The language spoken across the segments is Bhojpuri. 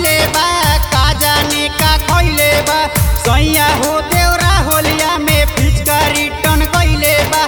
कइले बा का जाने का कइले बा सैया हो देवरा होलिया में फिचका रिटर्न कइले बा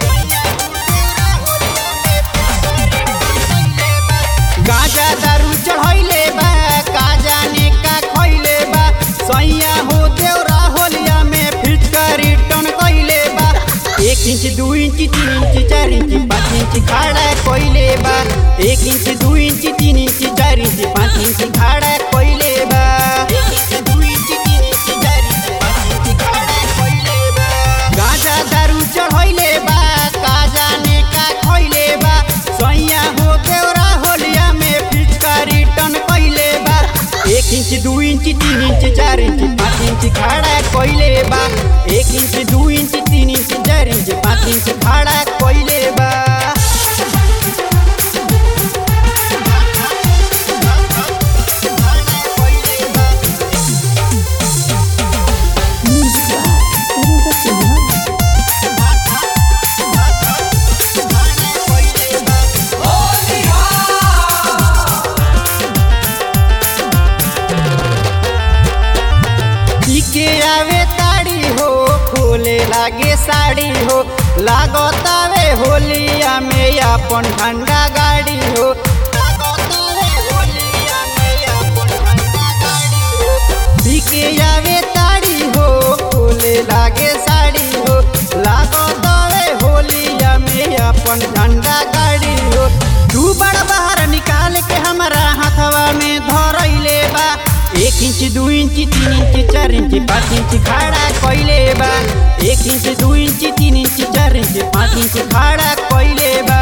गाजा दारू चढ़ैले बा का जाने का खइले बा सैया हो देवरा होलिया में फिचका रिटर्न कइले बा एक इंच दू इंच तीन इंच चार इंच पाँच इंच खाड़ा कइले बा एक इंच दू इंच तीन इंच चार इंच पाँच इंच खाड़ा कइले बा एक इंच दू इंच तीन इंच चार इंच पाँच इंच खाड़ा कइले बा गाजा दारू चढ़ैले बा का जाने का खइले बा सैया हो देवरा होलिया में फिचका रिटर्न कइले बा एक इंच दू इंच तीन इंच चार इंच पाँच इंच खाड़ा कइले बा एक इंच दू इंच तीन इंच चार इंच पाँच इंच खाड़ा कइले बा Música Internacional. के आवे ताड़ी हो खोले लागे साड़ी हो लागतावे होलिया में अपन ठंडा गाड़ी हो लागतावे होलिया में अपन ठंडा गाड़ी हो के आवे ताड़ी हो खोले लागे साड़ी हो लागतावे होलिया में अपन ठंडा गाड़ी हो दू बड़ बाहर निकाल के हमारा हाथवा में धरैले बा एक इंच दू इंच तीन इंच चार इंच पाँच इंच खाड़ा कइले बा एक इंच दू इंच तीन इंच चार इंच पाँच इंच खाड़ा कइले बा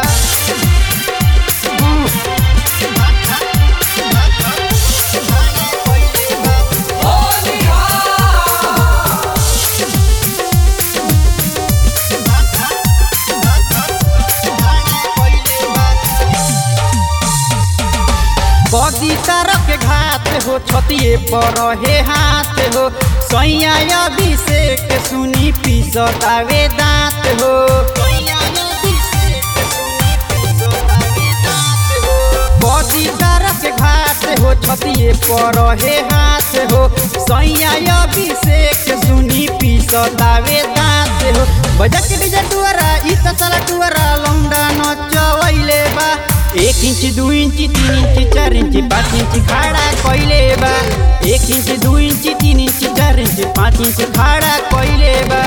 बदी तरफ के घात हो छतिए पर हे हाथ हो सैया अभिषेक सुनी पिसतावे दांत हो बदी तरफ के घात हो छतिए पर हे हाथ हो सैया अभिषेक सुनी पिसतावे दांत हो बजक डीजे टुअरा इ त चला टुअरा लौंडा नचवैले बा एक इंच दू इंच तीन इंच चार इंच पाँच इंच खाड़ा कइले बा एक इंच दू इंच तीन इंच चार इंच पाँच इंच खाड़ा कइले बा